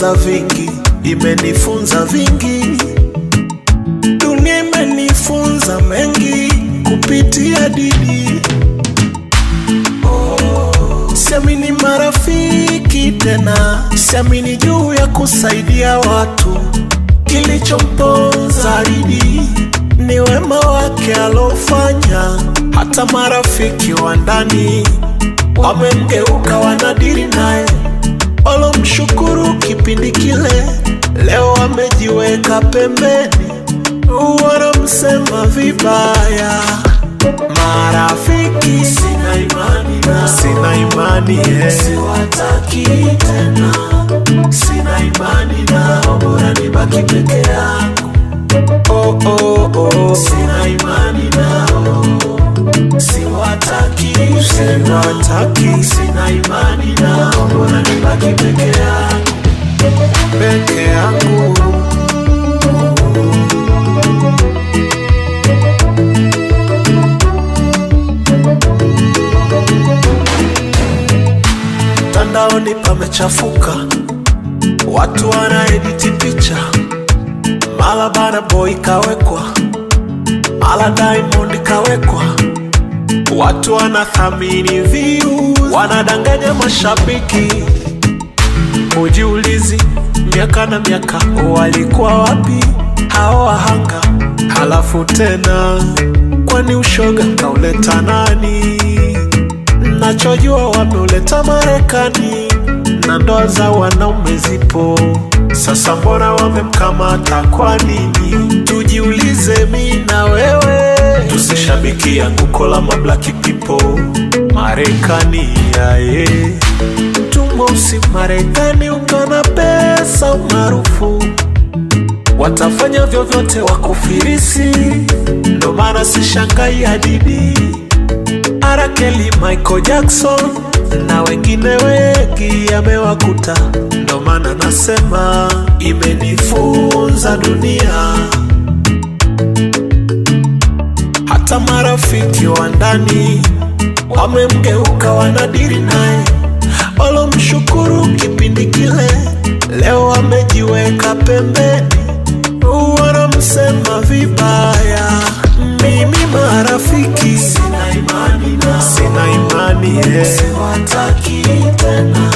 imejifunza vingi, imenifunza vingi. Dunia imenifunza mengi kupitia Didi. Siamini marafiki tena, siamini juu ya kusaidia watu. Kilichomponza Didi ni wema wake alofanya, hata marafiki wa ndani wamemgeuka, wanadiri naye, walomshukuru kipindi kile, leo wamejiweka pembeni, wanamsema vibaya. Marafiki sina imani nao, sina imani eh. siwataki tena, sina imani nao, bora nibaki peke yangu. Oh, oh, oh. Sina imani nao, siwataki, siwataki, sina imani nao, bora nibaki peke yangu, peke yangu. Mtandaoni pamechafuka, watu wanaediti picha, mala Bana Boy kawekwa, mala Diamond kawekwa, watu wanathamini views, wanadanganya mashabiki. Ujiulizi, miaka na miaka walikuwa wapi hao wahanga? Halafu tena, kwani ushoga kauleta nani? Nachojua wameuleta Marekani na ndoa za wanaume zipo sasa, mbona wamemkamata kwa nini? Tujiulize mi na wewe, tusishabiki anguko la mablaki people Marekani yaye tumweusi Marekani ungana pesa umaarufu watafanya vyovyote wakufirisi, ndo maana sishangai hadidi Arakeli, Michael Jackson na wengine wengi yamewakuta, ndo maana nasema imenifunza dunia. Hata marafiki wa ndani wamemgeuka, wanadiri naye, walomshukuru kipindi kile, leo wamejiweka pembeni, wanamsema vibaya. Mimi marafiki sina imani nao, sina imani eh. siwataki tena,